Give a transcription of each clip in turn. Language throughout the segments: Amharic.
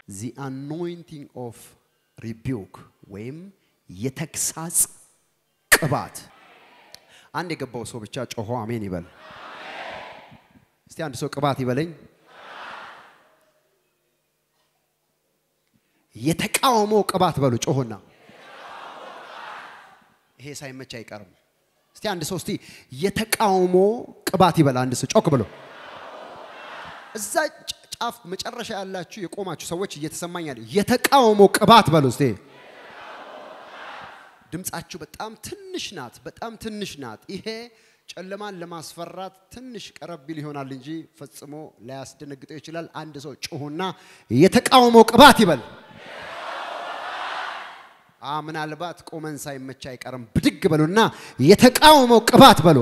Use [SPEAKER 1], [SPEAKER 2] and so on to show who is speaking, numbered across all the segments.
[SPEAKER 1] ዚ አኖይንቲንግ ኦፍ ሪቢውክ ወይም የተግሳጽ ቅባት። አንድ የገባው ሰው ብቻ ጮሆ አሜን ይበል። እስቲ አንድ ሰው ቅባት ይበለኝ። የተቃውሞ ቅባት በሉ ጮሆና። ይሄ ሳይመች አይቀርም። እስቲ አንድ ሰው እስቲ የተቃውሞ ቅባት ይበል። አንድ ሰው ጮክ ብሎ እዛ ጫፍ መጨረሻ ያላችሁ የቆማችሁ ሰዎች እየተሰማኝ ያለ የተቃውሞ ቅባት በሉ እስቲ። ድምጻችሁ በጣም ትንሽ ናት፣ በጣም ትንሽ ናት። ይሄ ጨለማን ለማስፈራት ትንሽ ቀረብ ቢል ይሆናል እንጂ ፈጽሞ ላያስደነግጠው ይችላል። አንድ ሰው ጩሁና የተቃውሞ ቅባት ይበል። አ ምናልባት ቆመን ሳይመች አይቀርም። ብድግ በሉና የተቃውሞ ቅባት በሉ።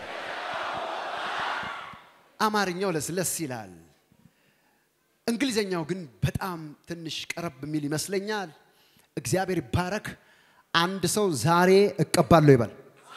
[SPEAKER 1] አማርኛው ለስለስ ይላል። እንግሊዘኛው ግን በጣም ትንሽ ቀረብ የሚል ይመስለኛል። እግዚአብሔር ይባረክ። አንድ ሰው ዛሬ እቀባለሁ ይበል።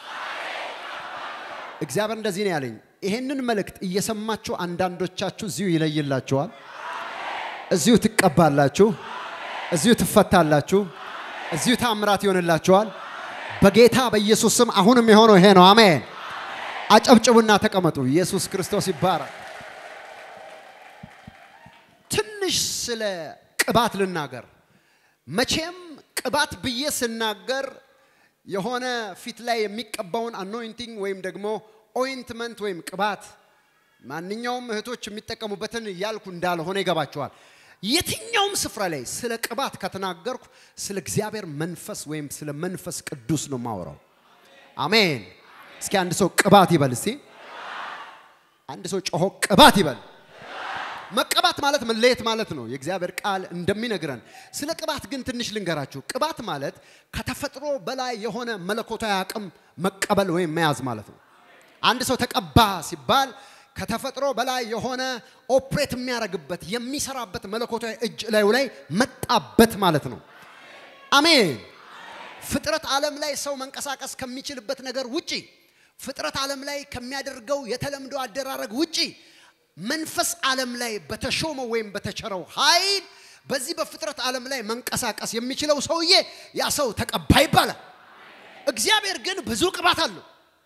[SPEAKER 1] እግዚአብሔር እንደዚህ ነው ያለኝ። ይሄንን መልእክት እየሰማችሁ አንዳንዶቻችሁ እዚሁ ይለይላችኋል፣ እዚሁ ትቀባላችሁ፣ እዚሁ ትፈታላችሁ፣ እዚሁ ታምራት ይሆንላችኋል። በጌታ በኢየሱስ ስም አሁንም የሆነው ይሄ ነው። አሜን። አጨብጭቡና ተቀመጡ። ኢየሱስ ክርስቶስ ይባረክ። ትንሽ ስለ ቅባት ልናገር። መቼም ቅባት ብዬ ስናገር የሆነ ፊት ላይ የሚቀባውን አኖይንቲንግ ወይም ደግሞ ኦይንትመንት ወይም ቅባት ማንኛውም እህቶች የሚጠቀሙበትን እያልኩ እንዳልሆነ ይገባቸዋል። የትኛውም ስፍራ ላይ ስለ ቅባት ከተናገርኩ ስለ እግዚአብሔር መንፈስ ወይም ስለ መንፈስ ቅዱስ ነው ማወራው። አሜን። እስኪ አንድ ሰው ቅባት ይበል። እስቲ አንድ ሰው ጮሆ ቅባት ይበል። መቀባት ማለት መለየት ማለት ነው። የእግዚአብሔር ቃል እንደሚነግረን ስለ ቅባት ግን ትንሽ ልንገራችሁ። ቅባት ማለት ከተፈጥሮ በላይ የሆነ መለኮታዊ አቅም መቀበል ወይም መያዝ ማለት ነው። አንድ ሰው ተቀባ ሲባል ከተፈጥሮ በላይ የሆነ ኦፕሬት የሚያደርግበት የሚሰራበት መለኮታዊ እጅ ላዩ ላይ መጣበት ማለት ነው። አሜን። ፍጥረት ዓለም ላይ ሰው መንቀሳቀስ ከሚችልበት ነገር ውጪ ፍጥረት ዓለም ላይ ከሚያደርገው የተለምዶ አደራረግ ውጪ መንፈስ ዓለም ላይ በተሾመው ወይም በተቸረው ኃይል በዚህ በፍጥረት ዓለም ላይ መንቀሳቀስ የሚችለው ሰውዬ ያ ሰው ተቀባ ይባላል። እግዚአብሔር ግን ብዙ ቅባት አለው።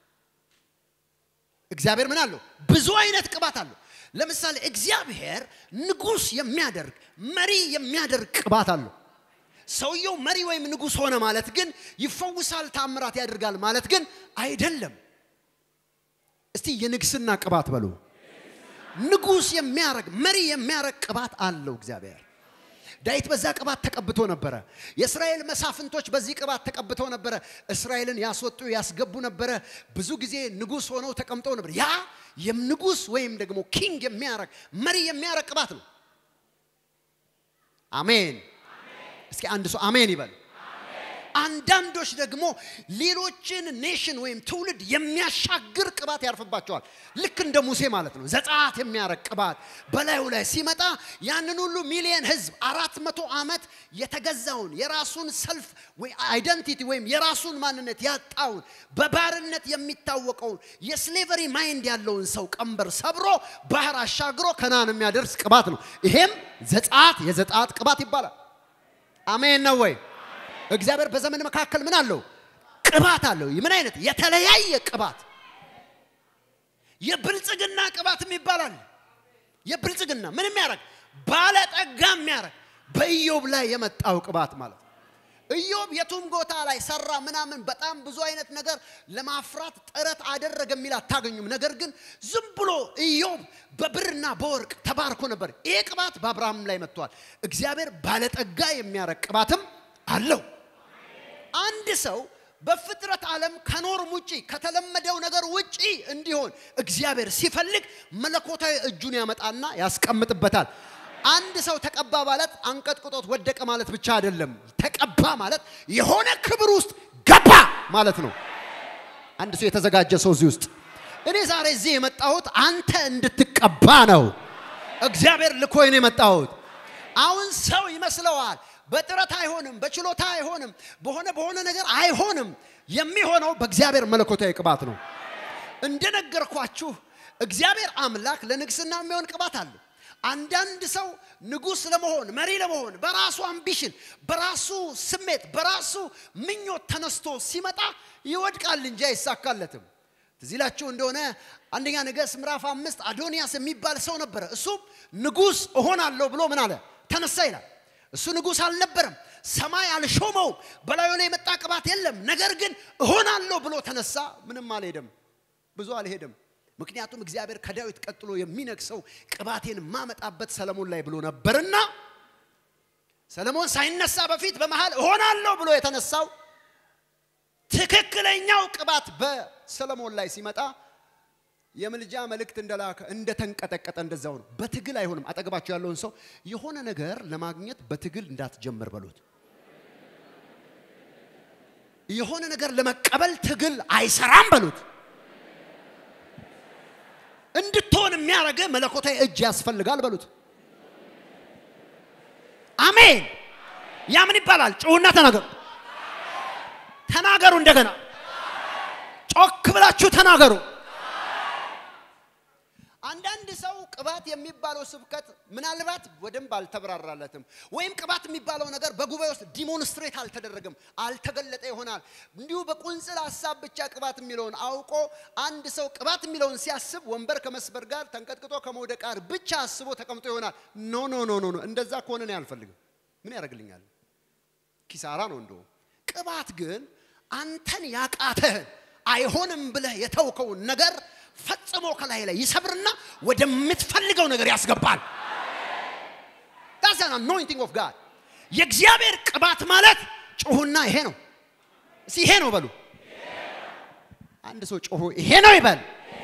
[SPEAKER 1] እግዚአብሔር ምን አለው? ብዙ አይነት ቅባት አለው። ለምሳሌ እግዚአብሔር ንጉሥ የሚያደርግ መሪ የሚያደርግ ቅባት አለው። ሰውየው መሪ ወይም ንጉሥ ሆነ ማለት ግን ይፈውሳል፣ ታምራት ያደርጋል ማለት ግን አይደለም። እስቲ የንግስና ቅባት በሉ። ንጉሥ የሚያረግ መሪ የሚያረግ ቅባት አለው እግዚአብሔር። ዳዊት በዛ ቅባት ተቀብቶ ነበረ። የእስራኤል መሳፍንቶች በዚህ ቅባት ተቀብተው ነበረ። እስራኤልን ያስወጡ ያስገቡ ነበረ። ብዙ ጊዜ ንጉሥ ሆነው ተቀምጠው ነበር። ያ የንጉሥ ወይም ደግሞ ኪንግ የሚያረግ መሪ የሚያረግ ቅባት ነው። አሜን። እስኪ አንድ ሰው አሜን ይበል። አንዳንዶች ደግሞ ሌሎችን ኔሽን ወይም ትውልድ የሚያሻግር ቅባት ያርፍባቸዋል። ልክ እንደ ሙሴ ማለት ነው። ዘጸአት የሚያረግ ቅባት በላዩ ላይ ሲመጣ ያንን ሁሉ ሚሊየን ሕዝብ አራት መቶ ዓመት የተገዛውን የራሱን ሰልፍ አይደንቲቲ ወይም የራሱን ማንነት ያጣውን በባርነት የሚታወቀውን የስሌቨሪ ማይንድ ያለውን ሰው ቀንበር ሰብሮ ባህር አሻግሮ ከናን የሚያደርስ ቅባት ነው። ይሄም ዘጸአት የዘጸአት ቅባት ይባላል። አሜን ነው ወይ? እግዚአብሔር በዘመን መካከል ምን አለው? ቅባት አለው። ምን አይነት የተለያየ ቅባት፣ የብልጽግና ቅባትም ይባላል። የብልጽግና ምን የሚያደርግ ባለጠጋ የሚያደርግ በኢዮብ ላይ የመጣው ቅባት ማለት ነው። ኢዮብ የቱም ቦታ ላይ ሰራ ምናምን በጣም ብዙ አይነት ነገር ለማፍራት ጥረት አደረገ የሚል አታገኙም። ነገር ግን ዝም ብሎ ኢዮብ በብርና በወርቅ ተባርኮ ነበር። ይሄ ቅባት በአብርሃም ላይ መጥቷል። እግዚአብሔር ባለጠጋ የሚያደርግ ቅባትም አለው። አንድ ሰው በፍጥረት ዓለም ከኖርም ውጪ ከተለመደው ነገር ውጪ እንዲሆን እግዚአብሔር ሲፈልግ መለኮታዊ እጁን ያመጣና ያስቀምጥበታል። አንድ ሰው ተቀባ ማለት አንቀጥቅጦት ወደቀ ማለት ብቻ አይደለም። ተቀባ ማለት የሆነ ክብር ውስጥ ገባ ማለት ነው። አንድ ሰው የተዘጋጀ ሰው እዚህ ውስጥ እኔ ዛሬ እዚህ የመጣሁት አንተ እንድትቀባ ነው። እግዚአብሔር ልኮኝ ነው የመጣሁት። አሁን ሰው ይመስለዋል በጥረት አይሆንም፣ በችሎታ አይሆንም፣ በሆነ በሆነ ነገር አይሆንም። የሚሆነው በእግዚአብሔር መለኮታዊ ቅባት ነው። እንደነገርኳችሁ እግዚአብሔር አምላክ ለንግስና የሚሆን ቅባት አለ። አንዳንድ ሰው ንጉሥ ለመሆን መሪ ለመሆን በራሱ አምቢሽን፣ በራሱ ስሜት፣ በራሱ ምኞት ተነስቶ ሲመጣ ይወድቃል እንጂ አይሳካለትም። ትዝ ይላችሁ እንደሆነ አንደኛ ነገሥት ምዕራፍ አምስት አዶንያስ የሚባል ሰው ነበረ። እሱም ንጉሥ እሆናለሁ ብሎ ምን አለ ተነሳ ይላል። እሱ ንጉሥ አልነበረም። ሰማይ አልሾመውም። በላዩ ላይ የመጣ ቅባት የለም። ነገር ግን እሆናለሁ ብሎ ተነሳ። ምንም አልሄደም፣ ብዙ አልሄደም። ምክንያቱም እግዚአብሔር ከዳዊት ቀጥሎ የሚነግሰው ቅባቴን ማመጣበት ሰለሞን ላይ ብሎ ነበርና ሰለሞን ሳይነሳ በፊት በመሃል እሆናለሁ ብሎ የተነሳው ትክክለኛው ቅባት በሰለሞን ላይ ሲመጣ የምልጃ መልእክት እንደላከ እንደተንቀጠቀጠ እንደዛው ነው። በትግል አይሆንም። አጠገባቸው ያለውን ሰው የሆነ ነገር ለማግኘት በትግል እንዳትጀምር በሉት። የሆነ ነገር ለመቀበል ትግል አይሰራም በሉት። እንድትሆን የሚያደርገ መለኮታዊ እጅ ያስፈልጋል በሉት። አሜን። ያ ምን ይባላል? ጩሁና ተናገሩ። ተናገሩ። እንደገና ጮክ ብላችሁ ተናገሩ። አንዳንድ ሰው ቅባት የሚባለው ስብከት ምናልባት በደንብ አልተብራራለትም፣ ወይም ቅባት የሚባለው ነገር በጉባኤ ውስጥ ዲሞንስትሬት አልተደረገም፣ አልተገለጠ ይሆናል። እንዲሁ በቁንጽል ሀሳብ ብቻ ቅባት የሚለውን አውቆ አንድ ሰው ቅባት የሚለውን ሲያስብ ወንበር ከመስበር ጋር ተንቀጥቅጦ ከመውደቅ ጋር ብቻ አስቦ ተቀምጦ ይሆናል። ኖ ኖ ኖ ኖ፣ እንደዛ ከሆነ እኔ አልፈልግም። ምን ያደርግልኛል? ኪሳራ ነው እንደውም። ቅባት ግን አንተን ያቃተህን አይሆንም ብለህ የተውከውን ነገር ፈጽሞ ከላይ ላይ ይሰብርና ወደምትፈልገው ነገር ያስገባል። ዳስ አን አኖይንቲንግ ኦፍ ጋድ። የእግዚአብሔር ቅባት ማለት ጮሁና ይሄ ነው። እስኪ ይሄ ነው በሉ። አንድ ሰው ጮሆ ይሄ ነው ይበል።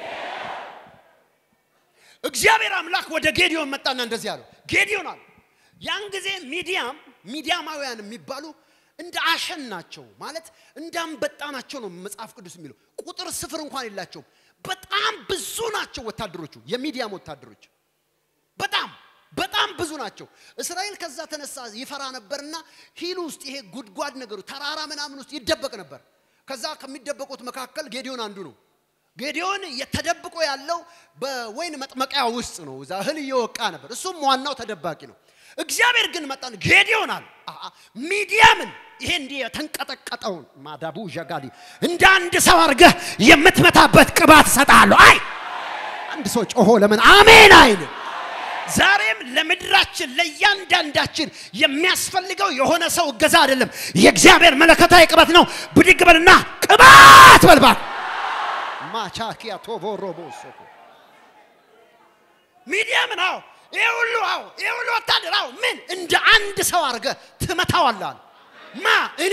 [SPEAKER 1] እግዚአብሔር አምላክ ወደ ጌዲዮን መጣና እንደዚህ አለው፣ ጌዲዮን አለ ያን ጊዜ ሚዲያም ሚዲያማውያን የሚባሉ እንደ አሸን ናቸው ማለት እንደ አንበጣ ናቸው ነው መጽሐፍ ቅዱስ የሚለው። ቁጥር ስፍር እንኳን የላቸውም። በጣም ብዙ ናቸው ወታደሮቹ፣ የሚዲያም ወታደሮች በጣም በጣም ብዙ ናቸው። እስራኤል ከዛ ተነሳ ይፈራ ነበርና ሂል ውስጥ ይሄ ጉድጓድ ነገሩ ተራራ ምናምን ውስጥ ይደበቅ ነበር። ከዛ ከሚደበቁት መካከል ጌዲዮን አንዱ ነው። ጌዲዮን የተደብቆ ያለው በወይን መጥመቂያ ውስጥ ነው። እዛ እህል እየወቃ ነበር። እሱም ዋናው ተደባቂ ነው። እግዚአብሔር ግን መጣን ጌዲዮን አለ ሚዲያምን ይሄ እንዲህ የተንቀጠቀጠውን ማዳቡ ዣጋዲ እንደ አንድ ሰው አድርገህ የምትመታበት ቅባት እሰጥሃለሁ። አይ አንድ ሰው ጮሆ ለምን አሜን አይልም? ዛሬም ለምድራችን ለእያንዳንዳችን የሚያስፈልገው የሆነ ሰው እገዛ አይደለም፣ የእግዚአብሔር መለከታዊ ቅባት ነው። ብድግ በልና ቅባት በልባት ማቻኪያ ቶቮሮቦ ሶኮ ሚዲያምን አዎ ይሄ ሁሉ አዎ ይሄ ሁሉ ወታደር አዎ ምን እንደ አንድ ሰው አድርገህ ትመታዋለህ። ማ እኔ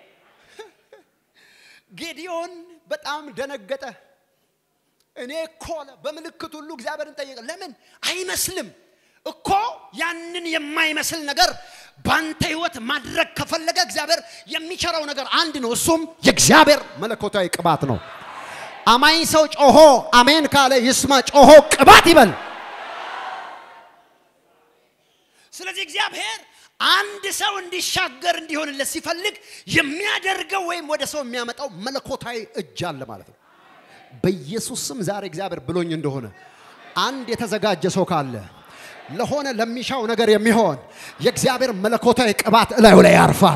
[SPEAKER 1] ጌዲዮን በጣም ደነገጠ። እኔ እኮ አለ በምልክት ሁሉ እግዚአብሔርን ጠየቀ። ለምን አይመስልም እኮ ያንን የማይመስል ነገር ባንተ ህይወት ማድረግ ከፈለገ እግዚአብሔር የሚቸረው ነገር አንድ ነው። እሱም የእግዚአብሔር መለኮታዊ ቅባት ነው። አማኝ ሰው ጮሆ አሜን ካለ ይስማ። ጮሆ ቅባት ይበል። ስለዚህ እግዚአብሔር አንድ ሰው እንዲሻገር እንዲሆንለት ሲፈልግ የሚያደርገው ወይም ወደ ሰው የሚያመጣው መለኮታዊ እጅ አለ ማለት ነው። በኢየሱስ ስም ዛሬ እግዚአብሔር ብሎኝ እንደሆነ አንድ የተዘጋጀ ሰው ካለ ለሆነ ለሚሻው ነገር የሚሆን የእግዚአብሔር መለኮታዊ ቅባት እላዩ ላይ ያርፋል።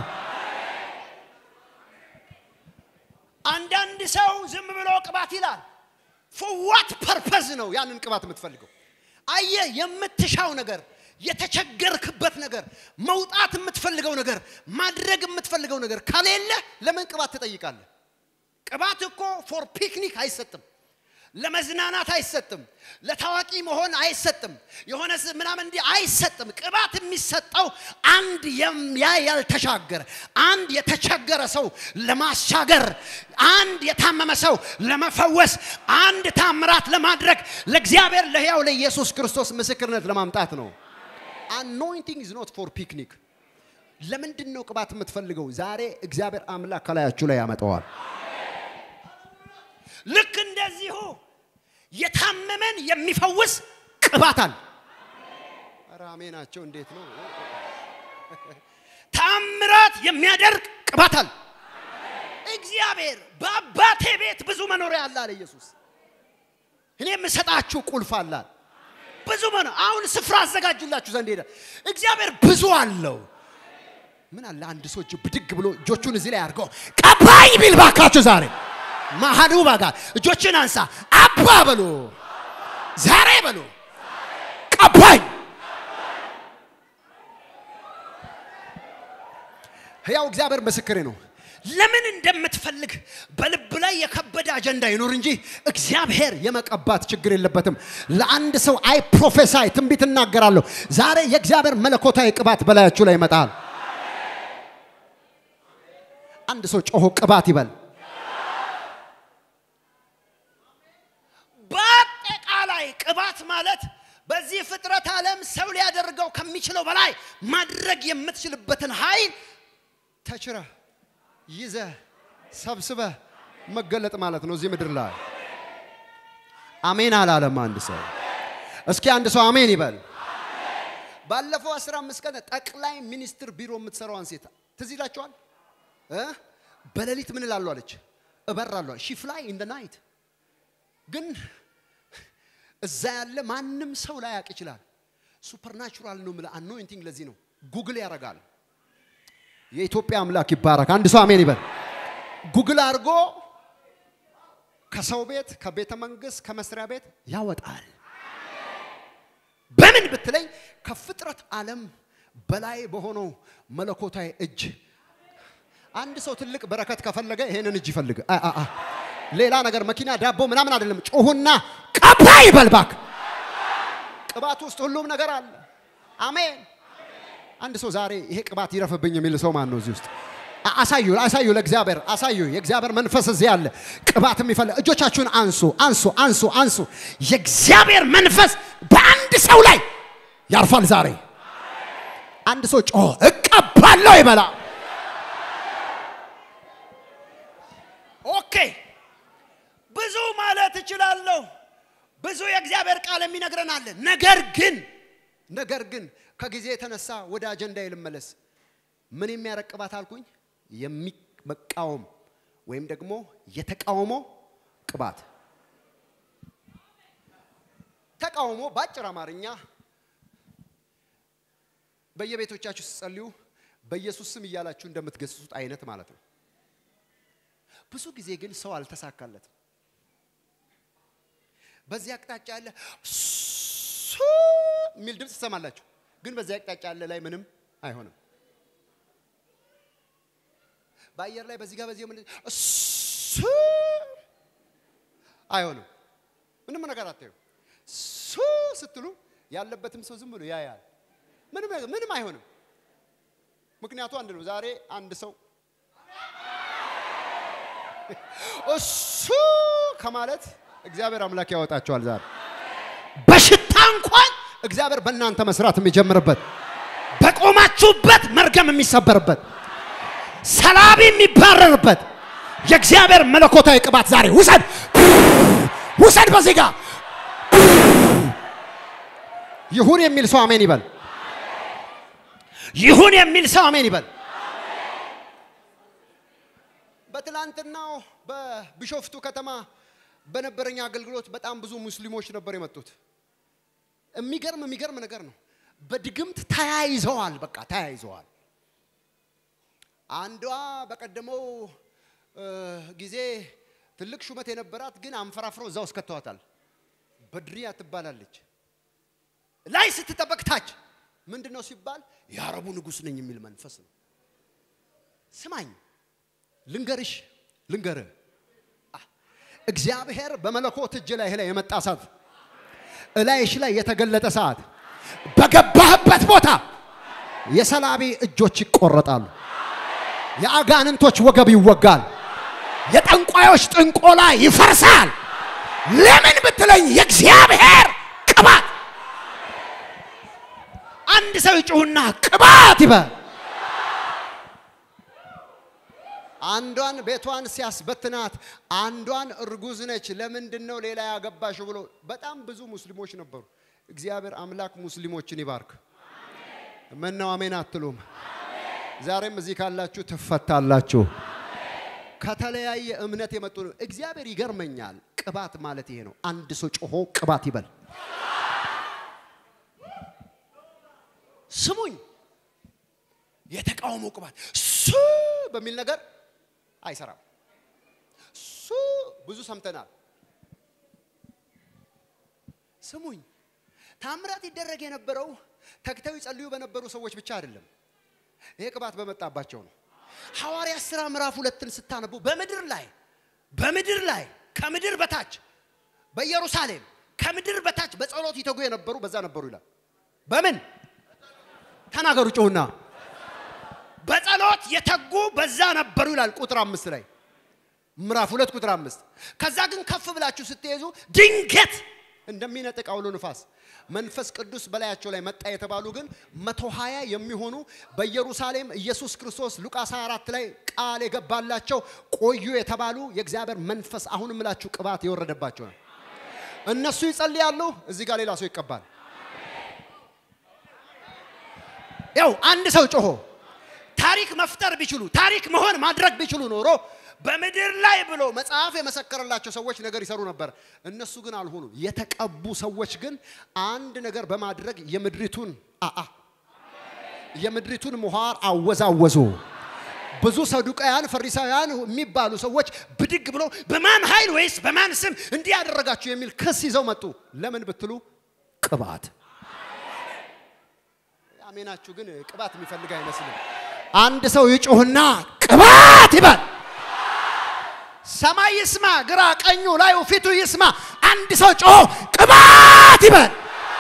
[SPEAKER 1] አንዳንድ ሰው ዝም ብሎ ቅባት ይላል። ፎዋት ፐርፐዝ ነው ያንን ቅባት የምትፈልገው? አየ የምትሻው ነገር የተቸገርክበት ነገር መውጣት የምትፈልገው ነገር ማድረግ የምትፈልገው ነገር ከሌለ ለምን ቅባት ትጠይቃለህ? ቅባት እኮ ፎር ፒክኒክ አይሰጥም። ለመዝናናት አይሰጥም። ለታዋቂ መሆን አይሰጥም። የሆነ ምናምን እንዲህ አይሰጥም። ቅባት የሚሰጠው አንድ ያ ያልተሻገረ አንድ የተቸገረ ሰው ለማሻገር፣ አንድ የታመመ ሰው ለመፈወስ፣ አንድ ታምራት ለማድረግ ለእግዚአብሔር ለሕያው ለኢየሱስ ክርስቶስ ምስክርነት ለማምጣት ነው። አኖይንቲንግ ኢዝ ኖት ፎር ፒክኒክ። ለምንድን ነው ቅባት የምትፈልገው? ዛሬ እግዚአብሔር አምላክ ከላያችሁ ላይ ያመጣዋል። ልክ እንደዚሁ የታመመን የሚፈውስ ቅባት አለ። ኧረ አሜናቸው እንዴት ነው? ታምራት የሚያደርግ ቅባት አለ። እግዚአብሔር በአባቴ ቤት ብዙ መኖሪያ አለ አለ ኢየሱስ። እኔ የምሰጣችሁ ቁልፍ አለ። ብዙ መነ አሁን ስፍራ አዘጋጁላችሁ ዘንድ ሄደ። እግዚአብሔር ብዙ አለው። ምን አለ አንድ ሰው እጅ ብድግ ብሎ እጆቹን እዚህ ላይ አድርገው ቀባኝ ቢል ባካችሁ ዛሬ ማሃዱ ባጋ እጆችን አንሳ አባ በሉ ዛሬ በሉ ቀባኝ። ሕያው እግዚአብሔር ምስክሬ ነው። ለምን እንደምትፈልግ በልብ ላይ የከበደ አጀንዳ ይኖር እንጂ እግዚአብሔር የመቀባት ችግር የለበትም። ለአንድ ሰው አይ ፕሮፌሳይ ትንቢት እናገራለሁ። ዛሬ የእግዚአብሔር መለኮታዊ ቅባት በላያችሁ ላይ ይመጣል። አንድ ሰው ጮሆ ቅባት ይበል። በአጠቃላይ ቅባት ማለት በዚህ ፍጥረት ዓለም ሰው ሊያደርገው ከሚችለው በላይ ማድረግ የምትችልበትን ኃይል ተችረህ ይዘህ ሰብስበህ መገለጥ ማለት ነው እዚህ ምድር ላይ። አሜን አላለም አንድ ሰው። እስኪ አንድ ሰው አሜን ይበል። ባለፈው 15 ቀን ጠቅላይ ሚኒስትር ቢሮ የምትሰራዋን ሴት ትዝ ይላችኋል? እ? በሌሊት ምን እላለሁ አለች፣ እበራለሁ ሺ ፍላይ ኢን ደ ናይት። ግን እዛ ያለ ማንም ሰው ላይ ያውቅ ይችላል። ሱፐርናቹራል ነው የምልህ አኖይንቲንግ። ለዚህ ነው ጉግል ያደርጋል። የኢትዮጵያ አምላክ ይባረክ። አንድ ሰው አሜን ይበል። ጉግል አድርጎ ከሰው ቤት፣ ከቤተ መንግስት፣ ከመስሪያ ቤት ያወጣል። በምን ብትለኝ ከፍጥረት ዓለም በላይ በሆነው መለኮታዊ እጅ አንድ ሰው ትልቅ በረከት ከፈለገ ይሄንን እጅ ይፈልግ። አ አ አ ሌላ ነገር መኪና፣ ዳቦ ምናምን አይደለም። ጮሁና ቀባ ይበል ባክ። ቅባት ውስጥ ሁሉም ነገር አለ። አሜን። አንድ ሰው ዛሬ ይሄ ቅባት ይረፍብኝ የሚል ሰው ማን ነው እዚህ ውስጥ? አ- አሳዩ አሳዩ፣ ለእግዚአብሔር አሳዩ። የእግዚአብሔር መንፈስ እዚህ አለ። ቅባት የሚፈልግ እጆቻችሁን አንሱ፣ አንሱ፣ አንሱ፣ አንሱ። የእግዚአብሔር መንፈስ በአንድ ሰው ላይ ያርፋል ዛሬ። አንድ ሰው ጮሆ እቀባለሁ ይበላ። ኦኬ ብዙ ማለት እችላለሁ። ብዙ የእግዚአብሔር ቃል የሚነግረን አለ። ነገር ግን ነገር ግን ከጊዜ የተነሳ ወደ አጀንዳ ልመለስ። ምን የሚያረቅ ቅባት አልኩኝ? የሚመቃወም ወይም ደግሞ የተቃውሞ ቅባት። ተቃውሞ በአጭር አማርኛ በየቤቶቻችሁ ስትጸልዩ በኢየሱስ ስም እያላችሁ እንደምትገስጹት አይነት ማለት ነው። ብዙ ጊዜ ግን ሰው አልተሳካለትም። በዚህ አቅጣጫ ያለ ሱ የሚል ድምፅ ትሰማላችሁ፣ ግን በዚህ አቅጣጫ ያለ ላይ ምንም አይሆንም። በአየር ላይ በዚህ ጋር በዚህ ምን ሱ አይሆንም። ምንም ነገር አታዩ። ሱ ስትሉ ያለበትም ሰው ዝም ብሎ ያያል። ምንም ምንም አይሆንም። ምክንያቱ አንድ ነው። ዛሬ አንድ ሰው እሱ ከማለት እግዚአብሔር አምላክ ያወጣቸዋል። ዛሬ በሽታ እንኳን እግዚአብሔር በእናንተ መስራት የሚጀምርበት በቆማችሁበት መርገም የሚሰበርበት ሰላቢ የሚባረርበት የእግዚአብሔር መለኮታዊ ቅባት ዛሬ ውሰድ ውሰድ። በዚህ ጋር ይሁን የሚል ሰው አሜን ይበል። ይሁን የሚል ሰው አሜን ይበል። በትላንትናው በቢሾፍቱ ከተማ በነበረኝ አገልግሎት በጣም ብዙ ሙስሊሞች ነበር የመጡት። የሚገርም የሚገርም ነገር ነው። በድግምት ተያይዘዋል። በቃ ተያይዘዋል። አንዷ በቀደመው እ፣ ጊዜ ትልቅ ሹመት የነበራት ግን አንፈራፍረው እዛ ውስጥ ከተዋታል። በድሪያ ትባላለች። ላይ ስትጠበቅ ታች ምንድን ነው ሲባል የአረቡ ንጉሥ ነኝ የሚል መንፈስ ነው። ስማኝ ልንገርሽ ልንገርህ አ፣ እግዚአብሔር በመለኮት እጅ ላይ ላይ የመጣ ሰዓት እላይሽ ላይ የተገለጠ ሰዓት በገባህበት ቦታ የሰላቢ እጆች ይቆረጣሉ። የአጋንንቶች ወገብ ይወጋል። የጠንቋዮች ጥንቆላ ይፈርሳል። ለምን ብትለኝ የእግዚአብሔር ቅባት አንድ ሰው ይጩህና ቅባት ይበል። አንዷን ቤቷን ሲያስበትናት አንዷን እርጉዝ ነች። ለምንድን ነው ሌላ ያገባሽ ብሎ በጣም ብዙ ሙስሊሞች ነበሩ። እግዚአብሔር አምላክ ሙስሊሞችን ይባርክ። ምን ነው አሜን አትሉም? ዛሬም እዚህ ካላችሁ ትፈታላችሁ። ከተለያየ እምነት የመጡ ነው። እግዚአብሔር ይገርመኛል። ቅባት ማለት ይሄ ነው። አንድ ሰው ጮሆ ቅባት ይበል። ስሙኝ፣ የተቃውሞ ቅባት ሱ በሚል ነገር አይሰራም። ሱ ብዙ ሰምተናል። ስሙኝ፣ ታምራት ይደረግ የነበረው ተግተው ይጸልዩ በነበሩ ሰዎች ብቻ አይደለም። ይሄ ቅባት በመጣባቸው ነው። ሐዋርያት ሥራ ምዕራፍ ሁለትን ስታነቡ በምድር ላይ በምድር ላይ ከምድር በታች በኢየሩሳሌም ከምድር በታች በጸሎት ይተጉ የነበሩ በዛ ነበሩ ይላል። በምን ተናገሩ ጮሁና፣ በጸሎት የተጉ በዛ ነበሩ ይላል። ቁጥር አምስት ላይ ምዕራፍ ሁለት ቁጥር አምስት ከዛ ግን ከፍ ብላችሁ ስትይዙ ድንገት እንደሚነጥቅ አውሎ ንፋስ መንፈስ ቅዱስ በላያቸው ላይ መጣ የተባሉ ግን መቶ ሀያ የሚሆኑ በኢየሩሳሌም ኢየሱስ ክርስቶስ ሉቃስ 24 ላይ ቃል የገባላቸው ቆዩ የተባሉ የእግዚአብሔር መንፈስ አሁን ምላችሁ ቅባት የወረደባቸው ነው። እነሱ ይጸልያሉ፣ እዚህ ጋር ሌላ ሰው ይቀባል። ያው አንድ ሰው ጮሆ ታሪክ መፍጠር ቢችሉ ታሪክ መሆን ማድረግ ቢችሉ ኖሮ በምድር ላይ ብሎ መጽሐፍ የመሰከረላቸው ሰዎች ነገር ይሰሩ ነበር። እነሱ ግን አልሆኑም። የተቀቡ ሰዎች ግን አንድ ነገር በማድረግ የምድሪቱን አአ የምድሪቱን ምኋር አወዛወዙ። ብዙ ሰዱቃያን፣ ፈሪሳውያን የሚባሉ ሰዎች ብድግ ብሎ በማን ኃይል ወይስ በማን ስም እንዲህ ያደረጋችሁ የሚል ክስ ይዘው መጡ። ለምን ብትሉ ቅባት። አሜናችሁ ግን ቅባት የሚፈልግ አይመስልም። አንድ ሰው ይጮህና ቅባት ይባል። ሰማይ ይስማ፣ ግራ ቀኙ፣ ላዩ፣ ፊቱ ይስማ። አንድ ሰው ጮሆ ቅባት ይበል።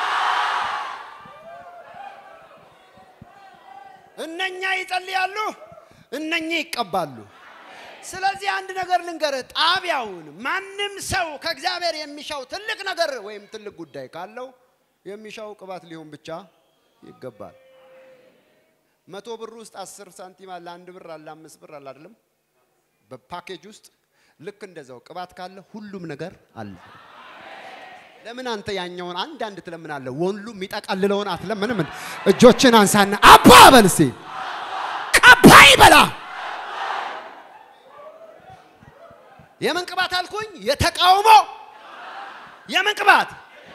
[SPEAKER 1] እነኛ ይጸልያሉ፣ እነኛ ይቀባሉ። ስለዚህ አንድ ነገር ልንገርህ፣ ጣቢያውን ማንም ሰው ከእግዚአብሔር የሚሻው ትልቅ ነገር ወይም ትልቅ ጉዳይ ካለው የሚሻው ቅባት ሊሆን ብቻ ይገባል። መቶ ብር ውስጥ አስር ሳንቲም አለ፣ አንድ ብር አለ፣ አምስት ብር አለ አይደለም? በፓኬጅ ውስጥ ልክ እንደዛው ቅባት ካለ ሁሉም ነገር አለ። ለምን አንተ ያኛውን አንድ አንድ ትለምናለህ? ወንሉ የሚጠቀልለውን አትለምንም? እጆችን አንሳና አባ በል እስቲ ቀባይ በላ። የምን ቅባት አልኩኝ? የተቃውሞ የምን ቅባት?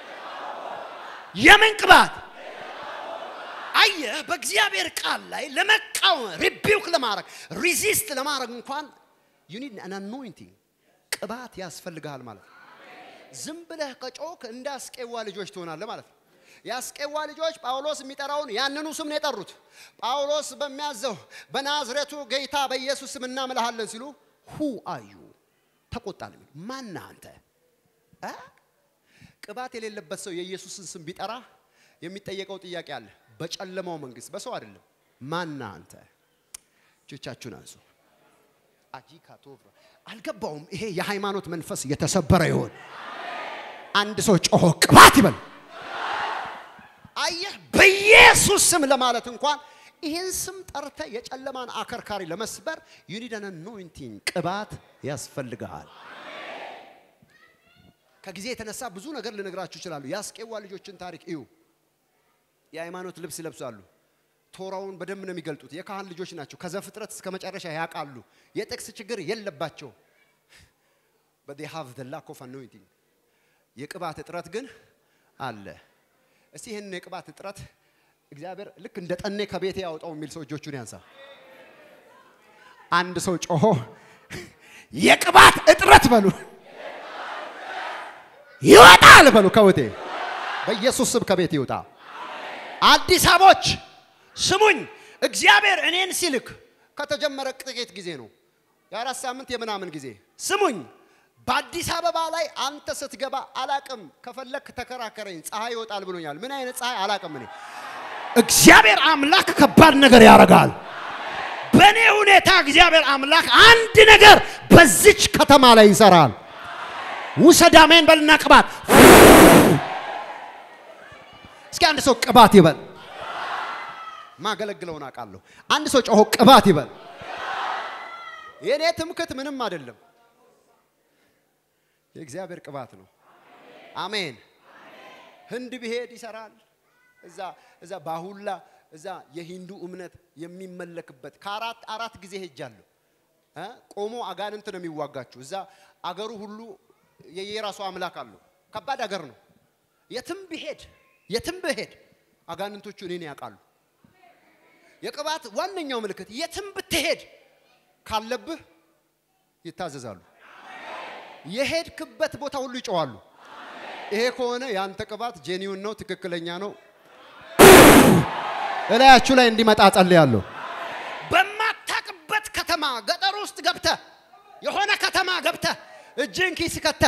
[SPEAKER 1] የምን ቅባት? አየህ፣ በእግዚአብሔር ቃል ላይ ለመቃወም ሪቢውክ ለማድረግ ሪዚስት ለማድረግ እንኳን ዩ ኒድ አን አኖይንቲንግ ቅባት ያስፈልግሃል ማለት ነው። ዝም ብለህ ከጮክ እንደ አስቄዋ ልጆች ትሆናለህ ማለት ነው። የአስቄዋ ልጆች ጳውሎስ የሚጠራውን ያንኑ ስም ነው የጠሩት። ጳውሎስ በሚያዘው በናዝሬቱ ጌታ በኢየሱስ ስም እናምልሃለን ሲሉ ሁ አዩ ተቆጣል። ማን አንተ? ቅባት የሌለበት ሰው የኢየሱስን ስም ቢጠራ የሚጠየቀው ጥያቄ አለ። በጨለማው መንግስት በሰው አይደለም። ማን አንተ? እጆቻችሁን አንሱ። አጂካ ቶቭራ አልገባውም። ይሄ የሃይማኖት መንፈስ የተሰበረ ይሆን። አንድ ሰው ጮሆ ቅባት ይበል። አየህ፣ በኢየሱስ ስም ለማለት እንኳን ይህን ስም ጠርተ የጨለማን አከርካሪ ለመስበር ዩኒደን አኖይንቲንግ ቅባት ያስፈልግሃል። ከጊዜ የተነሳ ብዙ ነገር ልነግራችሁ ይችላሉ። የአስቄዋ ልጆችን ታሪክ እዩ። የሃይማኖት ልብስ ይለብሳሉ። ቶራውን በደንብ ነው የሚገልጡት። የካህን ልጆች ናቸው። ከዘፍጥረት እስከ መጨረሻ ያውቃሉ። የጥቅስ ችግር የለባቸው። but they have the lack of anointing የቅባት እጥረት ግን አለ። እስቲ ይህን የቅባት እጥረት እግዚአብሔር ልክ እንደ ጠኔ ከቤቴ ያውጣው የሚል ሰው እጆቹን ያንሳ። አንድ ሰው ጮሆ የቅባት እጥረት በሉ ይወጣል በሉ ከቤቴ በኢየሱስ ስም ከቤት ይውጣ። አዲስ አበቦች ስሙኝ፣ እግዚአብሔር እኔን ሲልክ ከተጀመረ ጥቂት ጊዜ ነው፣ የአራት ሳምንት የምናምን ጊዜ። ስሙኝ፣ በአዲስ አበባ ላይ አንተ ስትገባ አላቅም፣ ከፈለክ ተከራከረኝ፣ ፀሐይ ይወጣል ብሎኛል። ምን አይነት ፀሐይ አላቅም። እኔ እግዚአብሔር አምላክ ከባድ ነገር ያደርጋል። በእኔ ሁኔታ እግዚአብሔር አምላክ አንድ ነገር በዚች ከተማ ላይ ይሰራል። ውሰድ አሜን በልና ቅባት እስኪ አንድ ሰው ቅባት ይበል። ማገለግለውን አውቃለሁ። አንድ ሰው ጮሆ ቅባት ይበል። የእኔ ትምክት ምንም አይደለም፣ የእግዚአብሔር ቅባት ነው። አሜን። ህንድ ብሄድ ይሰራል። እዛ እዛ ባሁላ እዛ የሂንዱ እምነት የሚመለክበት ከአራት አራት ጊዜ ሄጃለሁ። እ ቆሞ አጋንንት ነው የሚዋጋችሁ። እዛ አገሩ ሁሉ የየራሱ አምላክ አለው። ከባድ አገር ነው። የትም ብሄድ የትም ብሄድ አጋንንቶቹ እኔን ያውቃሉ። የቅባት ዋነኛው ምልክት የትም ብትሄድ ካለብህ ይታዘዛሉ። የሄድክበት ቦታ ሁሉ ይጮዋሉ። ይሄ ከሆነ የአንተ ቅባት ጄኒውን ነው፣ ትክክለኛ ነው። እላያችሁ ላይ እንዲመጣ ጸልያለሁ። በማታቅበት ከተማ ገጠር ውስጥ ገብተ የሆነ ከተማ ገብተ እጅን ኪስ ከተ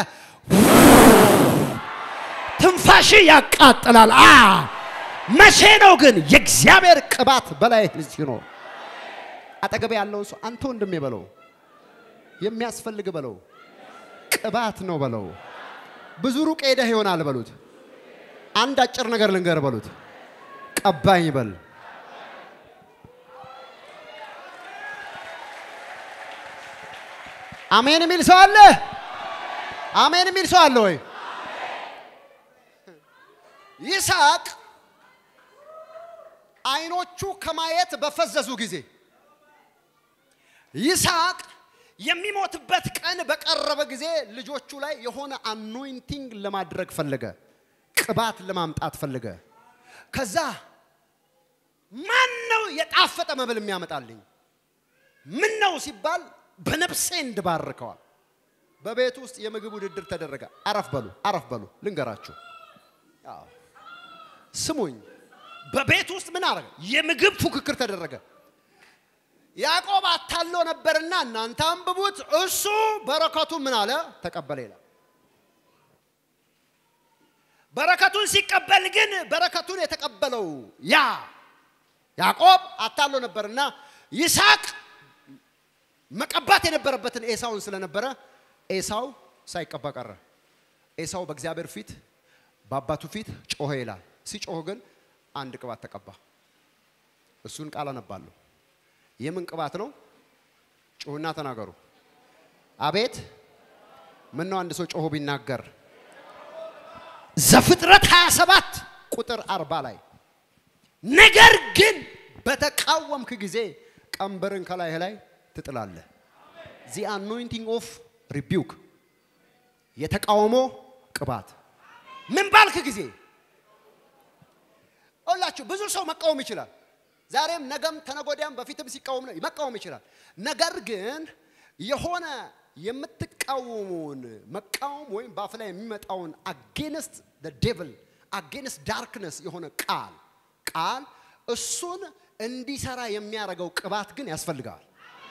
[SPEAKER 1] ትንፋሽ ያቃጥላል። አ መቼ ነው ግን የእግዚአብሔር ቅባት በላይ ሲኖር? አጠገቤ ያለውን ሰው አንተ ወንድሜ በለው፣ የሚያስፈልግ በለው፣ ቅባት ነው በለው። ብዙ ሩቅ ሄደህ ይሆናል በሉት። አንድ አጭር ነገር ልንገር በሉት፣ ቀባኝ በል። አሜን የሚል ሰው አለ? አሜን የሚል ሰው አለ ወይ? ይስሐቅ አይኖቹ ከማየት በፈዘዙ ጊዜ ይስሐቅ የሚሞትበት ቀን በቀረበ ጊዜ ልጆቹ ላይ የሆነ አኖይንቲንግ ለማድረግ ፈለገ፣ ቅባት ለማምጣት ፈለገ። ከዛ ማን ነው የጣፈጠ መብል የሚያመጣልኝ? ምን ነው ሲባል በነፍሴ እንድባርከዋል። በቤት ውስጥ የምግብ ውድድር ተደረገ። አረፍ በሉ አረፍ በሉ ልንገራችሁ። አዎ ስሙኝ። በቤት ውስጥ ምን አረገ? የምግብ ፉክክር ተደረገ። ያዕቆብ አታሎ ነበርና እናንተ አንብቡት። እሱ በረከቱ ምን አለ? ተቀበለ ይላል። በረከቱን ሲቀበል ግን በረከቱን የተቀበለው ያ ያዕቆብ አታሎ ነበርና ይስሐቅ መቀባት የነበረበትን ኤሳውን ስለነበረ ኤሳው ሳይቀባ ቀረ። ኤሳው በእግዚአብሔር ፊት በአባቱ ፊት ጮኸ ይላል። ሲጮህ ግን አንድ ቅባት ተቀባ። እሱን ቃል አነባለሁ። የምን ቅባት ነው? ጮህና ተናገሩ። አቤት ምን ነው አንድ ሰው ጮሆ ቢናገር ዘፍጥረት 27 ቁጥር 40 ላይ ነገር ግን በተቃወምክ ጊዜ ቀንበርን ከላይህ ላይ ትጥላለህ። ዚ አኖይንቲንግ ኦፍ ሪቢውክ የተቃውሞ ቅባት ምን ባልክ ጊዜ ሁላችሁ ብዙ ሰው መቃወም ይችላል። ዛሬም ነገም ተነጎዳያም በፊትም ሲቃወም ነው መቃወም ይችላል። ነገር ግን የሆነ የምትቃወሙን መቃወም ወይም በአፍ ላይ የሚመጣውን አጌንስት ዴቭል አጌንስት ዳርክነስ የሆነ ቃል ቃል እሱን እንዲሰራ የሚያደርገው ቅባት ግን ያስፈልጋል።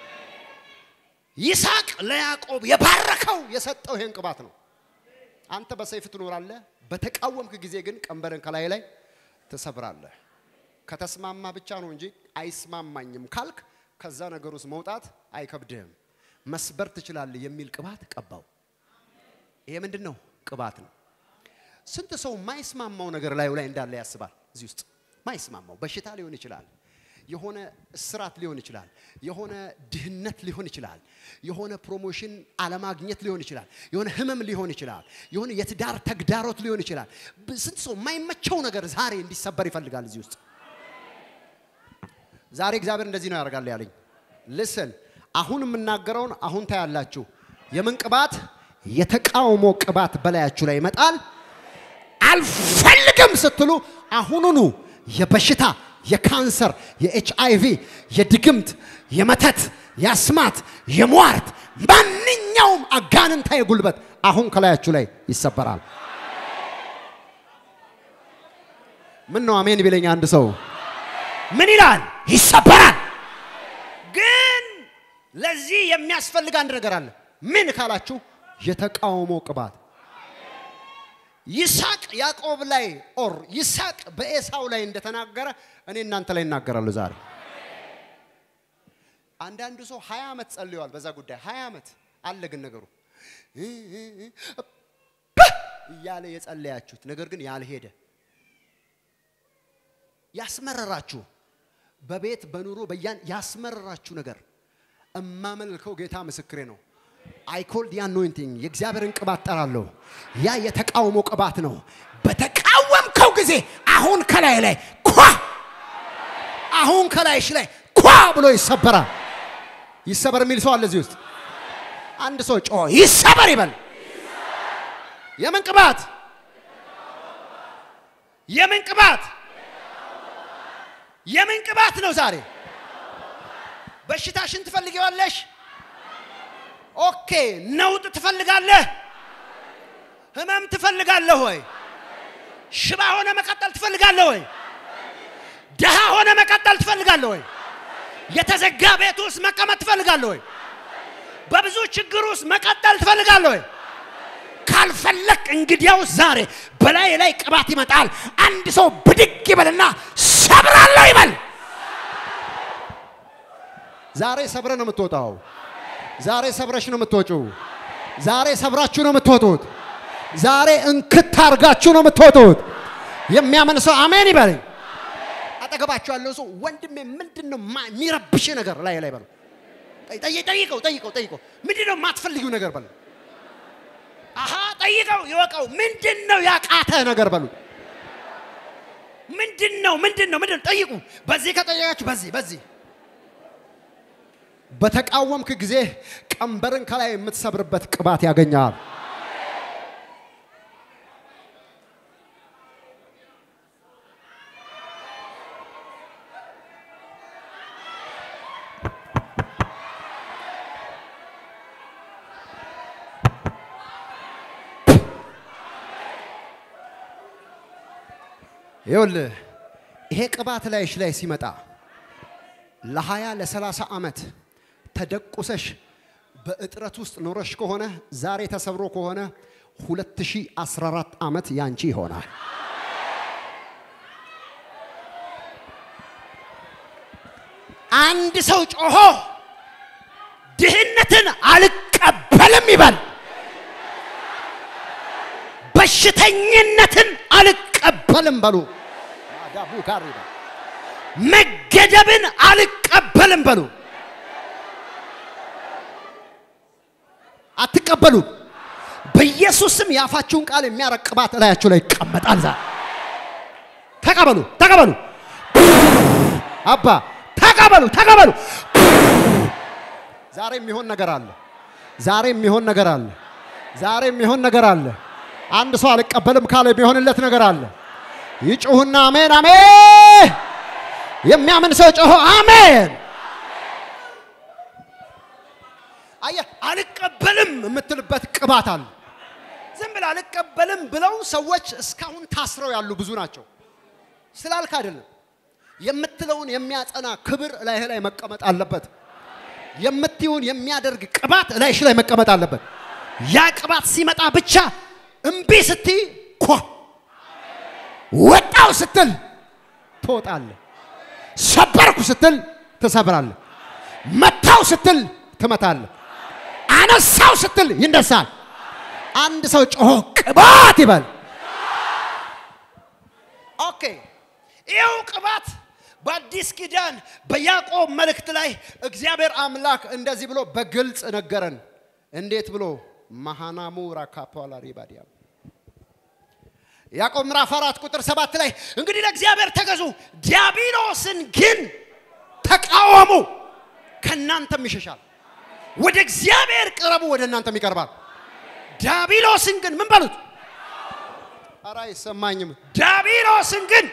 [SPEAKER 1] ይስሐቅ ለያዕቆብ የባረከው የሰጠው ይሄን ቅባት ነው። አንተ በሰይፍ ትኖራለህ፣ በተቃወምክ ጊዜ ግን ቀንበርን ከላይ ላይ ትሰብራለህ። ከተስማማ ብቻ ነው እንጂ አይስማማኝም ካልክ ከዛ ነገር ውስጥ መውጣት አይከብድህም። መስበር ትችላለህ የሚል ቅባት ቀባው። ይሄ ምንድን ነው? ቅባት ነው። ስንት ሰው ማይስማማው ነገር ላዩ ላይ እንዳለ ያስባል። እዚህ ውስጥ ማይስማማው በሽታ ሊሆን ይችላል። የሆነ እስራት ሊሆን ይችላል። የሆነ ድህነት ሊሆን ይችላል። የሆነ ፕሮሞሽን አለማግኘት ሊሆን ይችላል። የሆነ ህመም ሊሆን ይችላል። የሆነ የትዳር ተግዳሮት ሊሆን ይችላል። ስንት ሰው የማይመቸው ነገር ዛሬ እንዲሰበር ይፈልጋል እዚህ ውስጥ ዛሬ እግዚአብሔር እንደዚህ ነው ያደርጋል ያለኝ። ልስን አሁን የምናገረውን አሁን ታያላችሁ። የምን ቅባት? የተቃውሞ ቅባት በላያችሁ ላይ ይመጣል። አልፈልግም ስትሉ አሁኑኑ የበሽታ የካንሰር፣ የኤች አይ ቪ፣ የድግምት፣ የመተት፣ የአስማት፣ የሟርት ማንኛውም አጋንንታዊ ጉልበት አሁን ከላያችሁ ላይ ይሰበራል። ምን ነው አሜን ቢለኝ አንድ ሰው ምን ይላል? ይሰበራል። ግን ለዚህ የሚያስፈልግ አንድ ነገር አለ። ምን ካላችሁ የተቃውሞ ቅባት ይስሐቅ ያዕቆብ ላይ ኦር ይስሐቅ በኤሳው ላይ እንደተናገረ እኔ እናንተ ላይ እናገራለሁ ዛሬ። አንዳንዱ ሰው ሀያ ዓመት ጸልየዋል በዛ ጉዳይ ሀያ ዓመት አለ። ግን ነገሩ እያለ የጸለያችሁት ነገር ግን ያልሄደ ያስመረራችሁ በቤት በኑሮ በያን ያስመረራችሁ ነገር እማመልከው ጌታ ምስክሬ ነው። አይ ኮልድ የአኖይንቲንግ የእግዚአብሔርን ቅባት ጠራለሁ። ያ የተቃውሞ ቅባት ነው። በተቃወምከው ጊዜ አሁን ከላይ ላይ ኳ አሁን ከላይሽ ላይ ኳ ብሎ ይሰበራል። ይሰበር የሚል ሰው አለ እዚህ ውስጥ። አንድ ሰው ጮ ይሰበር ይበል። የምን ቅባት? የምን ቅባት? የምን ቅባት ነው ዛሬ? በሽታሽን ትፈልጊዋለሽ? ኦኬ። ነውጥ ትፈልጋለህ? ህመም ትፈልጋለህ ወይ? ሽባ ሆነ መቀጠል ትፈልጋለህ ወይ? ደሃ ሆነ መቀጠል ትፈልጋለህ ወይ? የተዘጋ ቤት ውስጥ መቀመጥ ትፈልጋለህ ወይ? በብዙ ችግር ውስጥ መቀጠል ትፈልጋለህ ወይ? ካልፈለግ እንግዲያው ዛሬ በላይ ላይ ቅባት ይመጣል። አንድ ሰው ብድግ ይበልና ሰብራለሁ ይበል። ዛሬ ሰብረ ነው የምትወጣው። ዛሬ ሰብረሽ ነው የምትወጪው። ዛሬ ሰብራችሁ ነው የምትወጡት። ዛሬ እንክት አርጋችሁ ነው የምትወጡት። የሚያምን ሰው አሜን ይበለኝ። አጠገባችሁ ያለው ሰው ወንድሜ ምንድን ነው ማ- የሚረብሽ ነገር ላይ ላይ በለው። ጠይ- ጠይቀው ጠይቀው ጠይቀው ምንድን ነው የማትፈልጊው ነገር በለው። አሃ ጠይቀው ይወቀው። ምንድን ነው ያቃተ ነገር በሉ። ምንድን ነው ምንድን ነው ምንድን ነው ጠይቁ። በዚህ ከጠየቃችሁ በዚህ በዚህ በተቃወምክ ጊዜ ቀንበርን ከላይ የምትሰብርበት ቅባት ያገኛል። ይኸውልህ ይሄ ቅባት ላይሽ ላይ ሲመጣ ለሀያ ለሰላሳ ዓመት ተደቁሰሽ በእጥረት ውስጥ ኖረሽ ከሆነ ዛሬ ተሰብሮ ከሆነ 2014 ዓመት ያንቺ ይሆናል። አንድ ሰው ጮሆ ድህነትን አልቀበልም ይበል። በሽተኝነትን አልቀበልም በሉ። አዳቡ ጋር ይበል። መገደብን አልቀበልም በሉ። አትቀበሉ። በኢየሱስ ስም የአፋችሁን ቃል የሚያረቅ ቅባት እላያችሁ ላይ ይቀመጣል። ዛሬ ተቀበሉ፣ ተቀበሉ። አባ ተቀበሉ፣ ተቀበሉ። ዛሬ የሚሆን ነገር አለ። ዛሬ የሚሆን ነገር አለ። ዛሬ የሚሆን ነገር አለ። አንድ ሰው አልቀበልም ካለ የሚሆንለት ነገር አለ። ይጩሁና አሜን፣ አሜን። የሚያምን ሰው ጮሆ አሜን። አየህ፣ አልቀበልም የምትልበት ቅባት አለ። ዝም ብለህ አልቀበልም ብለው ሰዎች እስካሁን ታስረው ያሉ ብዙ ናቸው። ስላልክ አይደለም። የምትለውን የሚያጸና ክብር እላይህ ላይ መቀመጥ አለበት። የምትይውን የሚያደርግ ቅባት እላይሽ ላይ መቀመጥ አለበት። ያ ቅባት ሲመጣ ብቻ እምቢ ስትይ ኳ ወጣው ስትል ትወጣለህ። ሰበርኩ ስትል ትሰብራለህ። መታው ስትል ትመታለህ። አነሳው ስትል ይነሳል። አንድ ሰው ጮሆ ቅባት ይበል። ኦኬ፣ ይኸው ቅባት በአዲስ ኪዳን በያዕቆብ መልእክት ላይ እግዚአብሔር አምላክ እንደዚህ ብሎ በግልጽ ነገረን። እንዴት ብሎ መሃናሙ ራካፓላ ሪባዲያ ያዕቆብ ምዕራፍ አራት ቁጥር ሰባት ላይ እንግዲህ ለእግዚአብሔር ተገዙ፣ ዲያብሎስን ግን ተቃወሙ፣ ከእናንተም ይሸሻል። ወደ እግዚአብሔር ቅረቡ፣ ወደ እናንተም ይቀርባል። ዲያብሎስን ግን ምን በሉት? ኧረ አይሰማኝም። ዲያብሎስን ግን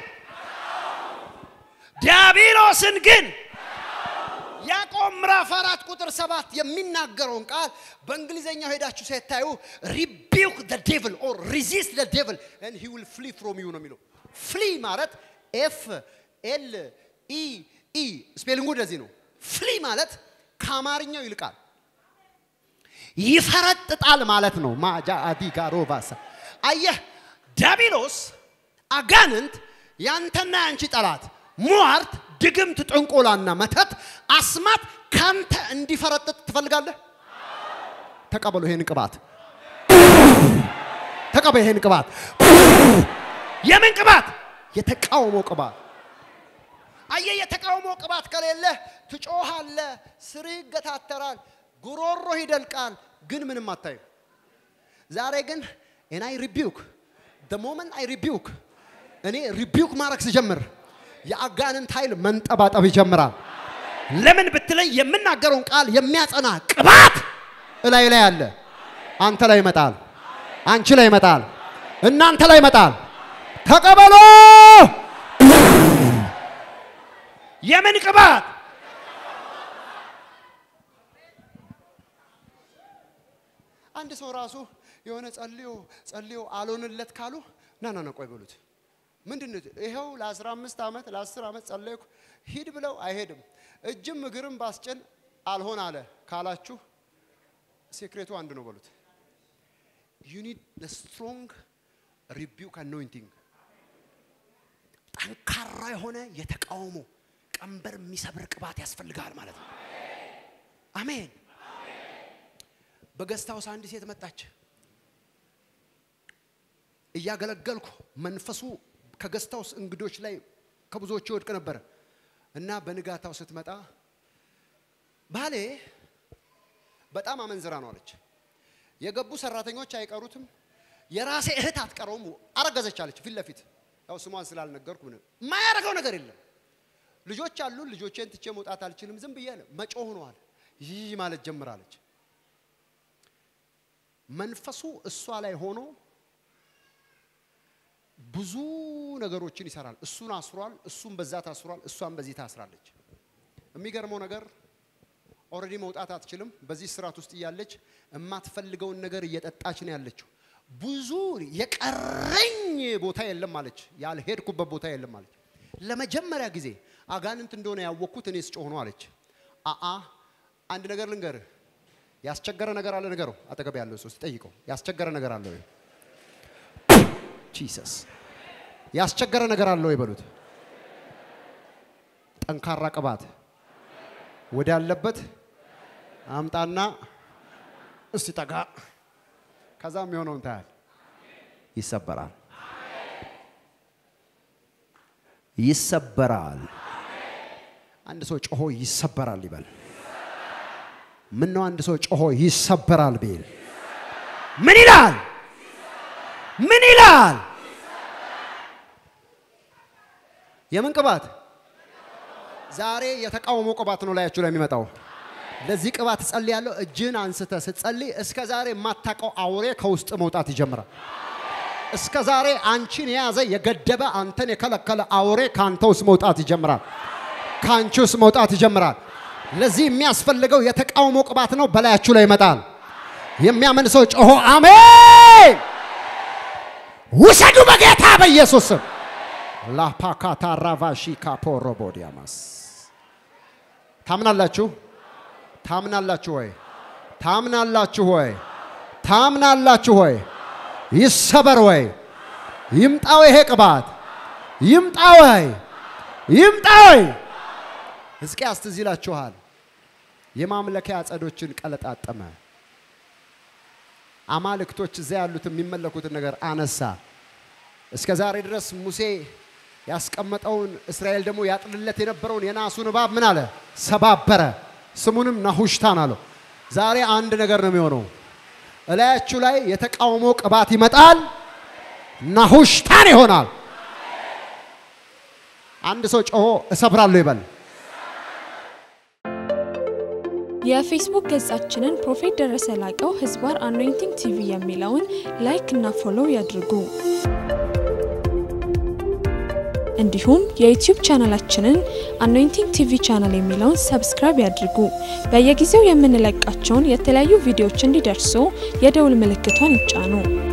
[SPEAKER 1] ዲያብሎስን ግን ያዕቆብ ምዕራፍ አራት ቁጥር ሰባት የሚናገረውን ቃል በእንግሊዘኛው ሄዳችሁ ሳይታዩ ሪቢውክ ደ ዴቭል ኦር ሪዚስት ደ ዴቭል ኤንድ ሂ ዊል ፍሊ ፍሮም ዩ ነው የሚለው። ፍሊ ማለት ኤፍ ኤል ኢ ኢ ስፔሊንጉ እንደዚህ ነው። ፍሊ ማለት ከአማርኛው ይልቃል፣ ይፈረጥጣል ማለት ነው። ማጃ አዲ ጋሮቫሳ አየህ፣ ዲያብሎስ አጋንንት ያንተና ያንቺ ጠላት ሟርት፣ ድግምት፣ ጥንቆላና መተት፣ አስማት ካንተ እንዲፈረጥጥ ትፈልጋለህ? ተቀበሉ ይሄን ቅባት፣ ተቀበሉ ይሄን ቅባት። የምን ቅባት? የተቃውሞ ቅባት። አየህ፣ የተቃውሞ ቅባት ከሌለ ትጮሃለህ፣ ስር ይገታተራል፣ ጉሮሮ ይደልቃል፣ ግን ምንም አታይም። ዛሬ ግን and I rebuke the moment I rebuke እኔ ሪቢውክ ማድረግ ስጀምር የአጋንንት ኃይል መንጠባጠብ ይጀምራል። ለምን ብትለኝ የምናገረውን ቃል የሚያጸና ቅባት እላይ ላይ አለ። አንተ ላይ ይመጣል፣ አንቺ ላይ ይመጣል፣ እናንተ ላይ ይመጣል። ተቀበሎ። የምን ቅባት? አንድ ሰው ራሱ የሆነ ጸልዮ ጸልዮ አልሆንለት ካሉ ና ና ና ቆይ በሉት። ምንድን ነው ይኸው ለ15 ዓመት ለ10 ዓመት ጸለይኩ ሂድ ብለው አይሄድም። እጅም እግርም ባስጭን አልሆን አለ ካላችሁ ሴክሬቱ አንድ ነው በሉት። ዩ ኒድ ስትሮንግ ሪቢውክ አኖይንቲንግ ጠንካራ የሆነ የተቃውሞ ቀንበር የሚሰብር ቅባት ያስፈልጋል ማለት ነው። አሜን። በገስት ሃውስ አንድ ሴት መጣች። እያገለገልኩ መንፈሱ ከገስት ሃውስ እንግዶች ላይ ከብዙዎቹ ይወድቅ ነበረ እና በንጋታው ስትመጣ ባሌ በጣም አመንዝራ ነው አለች። የገቡ ሰራተኞች አይቀሩትም፣ የራሴ እህት አትቀረውም። አረገዘች አለች ፊት ለፊት ያው ስሟን ስላልነገርኩ ምን የማያደርገው ነገር የለም። ልጆች አሉ። ልጆቼን ትቼ መውጣት አልችልም። ዝም ብዬ መጮህ ሆነዋል። ይህ ማለት ጀምራለች። መንፈሱ እሷ ላይ ሆኖ ብዙ ነገሮችን ይሰራል። እሱን አስሯል፣ እሱም በዛ ታስሯል፣ እሷም በዚህ ታስራለች። የሚገርመው ነገር ኦልሬዲ መውጣት አትችልም። በዚህ ስርዓት ውስጥ እያለች የማትፈልገውን ነገር እየጠጣች ነው ያለችው። ብዙ የቀረኝ ቦታ የለም አለች። ያልሄድኩበት ቦታ የለም አለች። ለመጀመሪያ ጊዜ አጋንንት እንደሆነ ያወቅኩት እኔ ስጮህ ነው አለች። አአ አንድ ነገር ልንገርህ፣ ያስቸገረ ነገር አለ። ነገሩ አጠገብ ያለው ሰው ጠይቀው፣ ያስቸገረ ነገር አለ ወይ? ጂሰስ ያስቸገረ ነገር አለ ወይ በሉት። ጠንካራ ቅባት ወዳለበት አምጣና እስቲ ጠጋ ከዛ የሚሆነውን ታያል። ይሰበራል፣ ይሰበራል። አንድ ሰው ጮሆ ይሰበራል ይበል። ምን ነው አንድ ሰው ጮሆ ይሰበራል ቢል ምን ይላል? ምን ይላል? የምን ቅባት? ዛሬ የተቃውሞ ቅባት ነው ላያችሁ ላይ የሚመጣው። ለዚህ ቅባት ጸልያለሁ። እጅን አንስተ ስትጸልይ እስከ ዛሬ የማታውቀው አውሬ ከውስጥ መውጣት ይጀምራል። እስከ ዛሬ አንቺን የያዘ የገደበ አንተን የከለከለ አውሬ ከአንተ ውስጥ መውጣት ይጀምራል። ከአንቺ ውስጥ መውጣት ይጀምራል። ለዚህ የሚያስፈልገው የተቃውሞ ቅባት ነው። በላያችሁ ላይ ይመጣል። የሚያምን ሰው ጮሆ አሜን ውሰዱ በጌታ በኢየሱስ ስም። ላፓካታ ራቫሺ ካፖሮቦዲያማስ ታምናላችሁ? ታምናላችሁ ወይ? ታምናላችሁ ወይ? ታምናላችሁ ወይ? ይሰበር ወይ? ይምጣው ይሄ ቅባት ይምጣ ወይ? ይምጣ ወይ? ሕዝቅያስ ትዝ ይላችኋል። የማምለኪያ አጸዶችን ቀለጣጠመ። አማልክቶች እዚያ ያሉት የሚመለኩትን ነገር አነሳ። እስከ ዛሬ ድረስ ሙሴ ያስቀመጠውን እስራኤል ደግሞ ያጥልለት የነበረውን የናሱን እባብ ምን አለ? ሰባበረ። ስሙንም ናሁሽታን አለው። ዛሬ አንድ ነገር ነው የሚሆነው። እላያችሁ ላይ የተቃውሞ ቅባት ይመጣል፣ ናሁሽታን ይሆናል። አንድ ሰው ጮሆ እሰብራለሁ ይበል።
[SPEAKER 2] የፌስቡክ ገጻችንን ፕሮፌት ደረሰ ላቀው ህዝባር አኖይንቲንግ ቲቪ የሚለውን ላይክ እና ፎሎው ያድርጉ። እንዲሁም የዩቲዩብ ቻናላችንን አኖይንቲንግ ቲቪ ቻናል የሚለውን ሰብስክራይብ ያድርጉ። በየጊዜው የምንለቃቸውን የተለያዩ ቪዲዮዎች እንዲደርሱ የደውል ምልክቷን ይጫኑ።